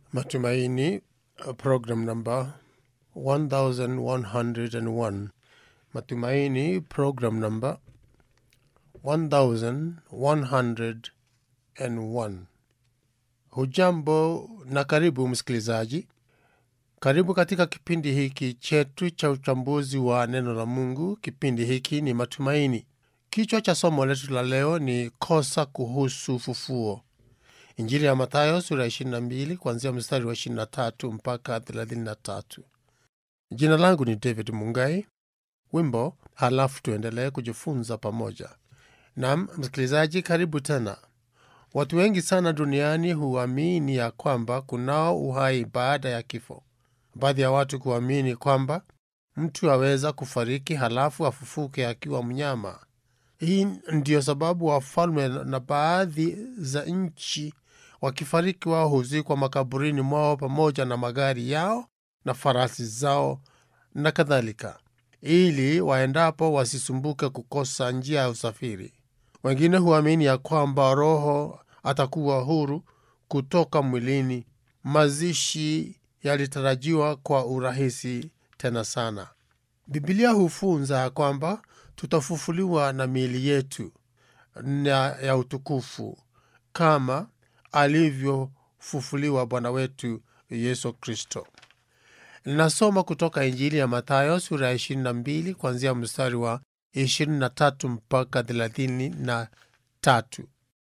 Matumaini, uh, program number 1101. Matumaini, program number 1101. Hujambo na karibu msikilizaji. Karibu katika kipindi hiki chetu cha uchambuzi wa neno la Mungu. Kipindi hiki ni Matumaini. Kichwa cha somo letu la leo ni kosa kuhusu ufufuo. Injili ya Mathayo sura ya 22 kuanzia mstari wa 23 mpaka 33. Jina langu ni David Mungai. Wimbo, halafu tuendelee kujifunza pamoja. Nam msikilizaji, karibu tena. Watu wengi sana duniani huamini ya kwamba kunao uhai baada ya kifo. Baadhi ya watu kuamini kwamba mtu aweza kufariki halafu afufuke akiwa mnyama. Hii ndiyo sababu wafalme na baadhi za nchi wakifariki, wao huzikwa makaburini mwao pamoja na magari yao na farasi zao na kadhalika, ili waendapo wasisumbuke kukosa njia ya usafiri. Wengine huamini ya kwamba roho atakuwa huru kutoka mwilini. Mazishi yalitarajiwa kwa urahisi tena sana. Bibilia hufunza ya kwamba tutafufuliwa na miili yetu na ya utukufu kama alivyofufuliwa Bwana wetu Yesu Kristo. Ninasoma kutoka Injili ya Mathayo sura ya 22 kuanzia mstari wa 23 mpaka 33.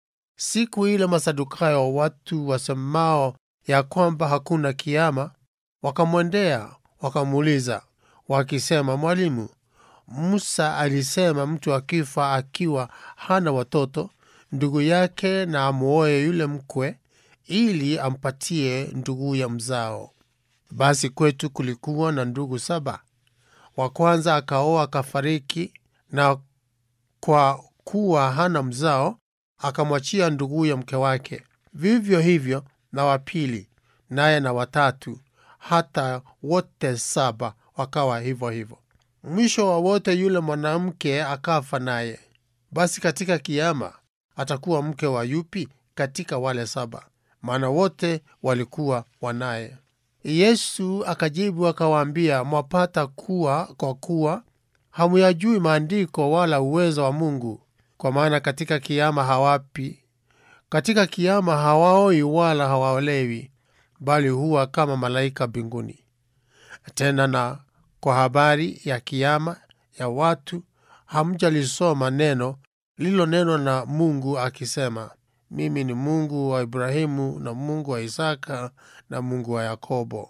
Siku ile Masadukayo, watu wasemao ya kwamba hakuna kiama, wakamwendea wakamuuliza wakisema, Mwalimu, Musa alisema mtu akifa akiwa hana watoto, ndugu yake na amuoe yule mkwe, ili ampatie nduguye mzao. Basi kwetu kulikuwa na ndugu saba. Wa kwanza akaoa akafariki, na kwa kuwa hana mzao akamwachia nduguye mke wake. Vivyo hivyo na wa pili, naye na watatu, hata wote saba wakawa hivyo hivyo. Mwisho wa wote yule mwanamke akafa naye. Basi katika kiama atakuwa mke wa yupi katika wale saba? Maana wote walikuwa wanaye. Yesu akajibu akawaambia, mwapata kuwa kwa kuwa hamuyajui maandiko wala uwezo wa Mungu. Kwa maana katika kiama hawapi, katika kiama hawaoi wala hawaolewi, bali huwa kama malaika mbinguni. Tena na kwa habari ya kiama ya watu hamjalisoma neno lililonenwa na Mungu akisema, mimi ni Mungu wa Ibrahimu na Mungu wa Isaka na Mungu wa Yakobo.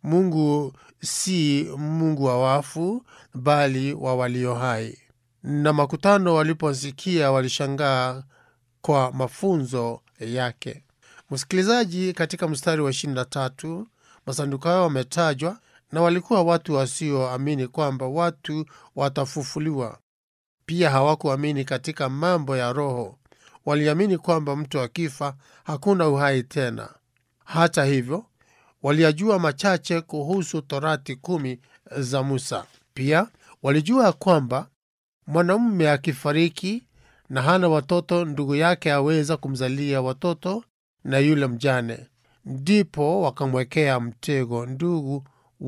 Mungu si Mungu wa wafu, bali wa walio hai. Na makutano waliposikia walishangaa kwa mafunzo yake. Msikilizaji, katika mstari wa 23 Masadukayo wametajwa na walikuwa watu wasioamini kwamba watu watafufuliwa. Pia hawakuamini katika mambo ya roho. Waliamini kwamba mtu akifa hakuna uhai tena. Hata hivyo, waliyajua machache kuhusu Torati kumi za Musa. Pia walijua kwamba mwanamume akifariki na hana watoto, ndugu yake aweza kumzalia watoto na yule mjane. Ndipo wakamwekea mtego ndugu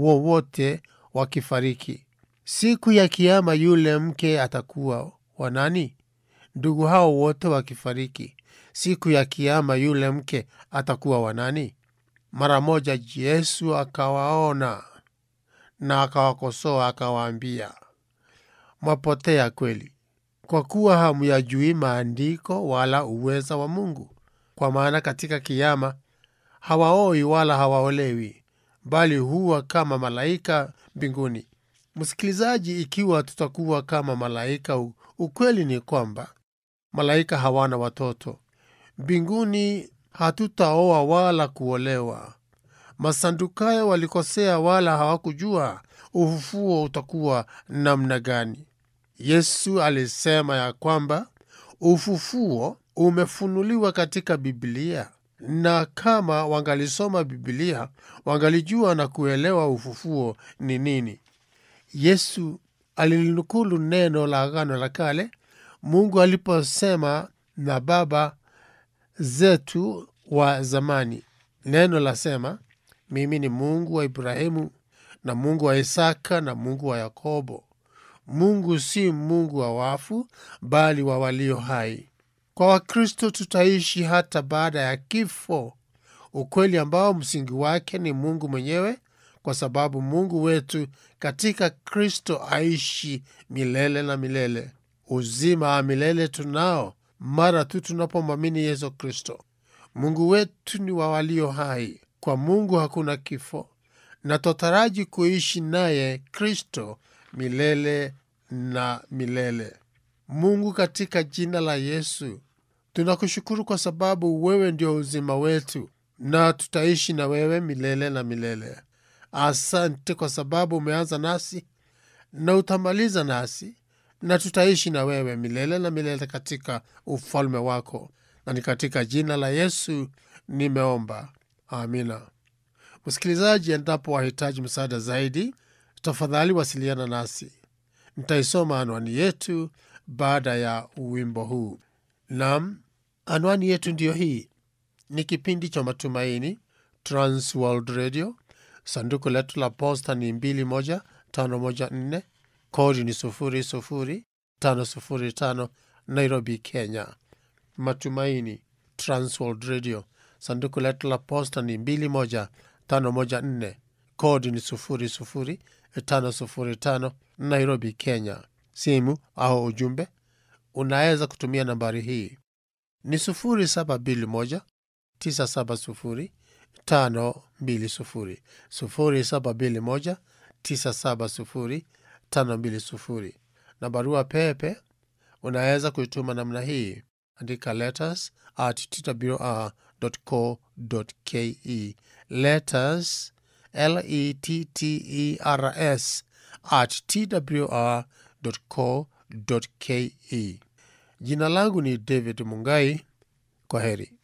wowote wakifariki. Siku ya Kiama yule mke atakuwa wa nani? Ndugu hao wote wakifariki, siku ya Kiama yule mke atakuwa wa nani? Mara moja Yesu akawaona na akawakosoa, akawaambia, mwapotea kweli, kwa kuwa hamuyajui maandiko wala uweza wa Mungu. Kwa maana katika Kiama hawaoi wala hawaolewi, bali huwa kama malaika mbinguni. Msikilizaji, ikiwa tutakuwa kama malaika, ukweli ni kwamba malaika hawana watoto. Mbinguni hatutaoa wala kuolewa. Masadukayo walikosea, wala hawakujua ufufuo utakuwa namna gani. Yesu alisema ya kwamba ufufuo umefunuliwa katika Biblia, na kama wangalisoma Biblia wangalijua na kuelewa ufufuo ni nini. Yesu alilinukulu neno la Agano la Kale, Mungu aliposema na baba zetu wa zamani. Neno lasema, mimi ni Mungu wa Ibrahimu na Mungu wa Isaka na Mungu wa Yakobo. Mungu si Mungu wa wafu, bali wa walio hai. Kwa Wakristo tutaishi hata baada ya kifo, ukweli ambao msingi wake ni Mungu mwenyewe, kwa sababu Mungu wetu katika Kristo aishi milele na milele. Uzima wa milele tunao mara tu tunapomwamini Yesu Kristo. Mungu wetu ni wa walio hai. Kwa Mungu hakuna kifo, na twataraji kuishi naye Kristo milele na milele. Mungu, katika jina la Yesu tunakushukuru kwa sababu wewe ndio uzima wetu na tutaishi na wewe milele na milele. Asante kwa sababu umeanza nasi na utamaliza nasi na tutaishi na wewe milele na milele katika ufalme wako, na ni katika jina la Yesu nimeomba, amina. Msikilizaji, endapo wahitaji msaada zaidi, tafadhali wasiliana nasi. Nitaisoma anwani yetu baada ya wimbo huu. Nam, anwani yetu ndiyo hii. Ni kipindi cha Matumaini, Transworld Radio. Sanduku letu la posta ni 21514 kodi ni 00505 Nairobi, Kenya. Matumaini, Transworld Radio. Sanduku letu la posta ni 21514 kodi ni 00505 Nairobi, Kenya. Simu au ujumbe unaweza kutumia nambari hii ni 0721 970 520 0721 970 520 na barua pepe unaweza kuituma namna hii andika letters at twr.co.ke letters letters at twr.co.ke jina langu ni david mungai kwa heri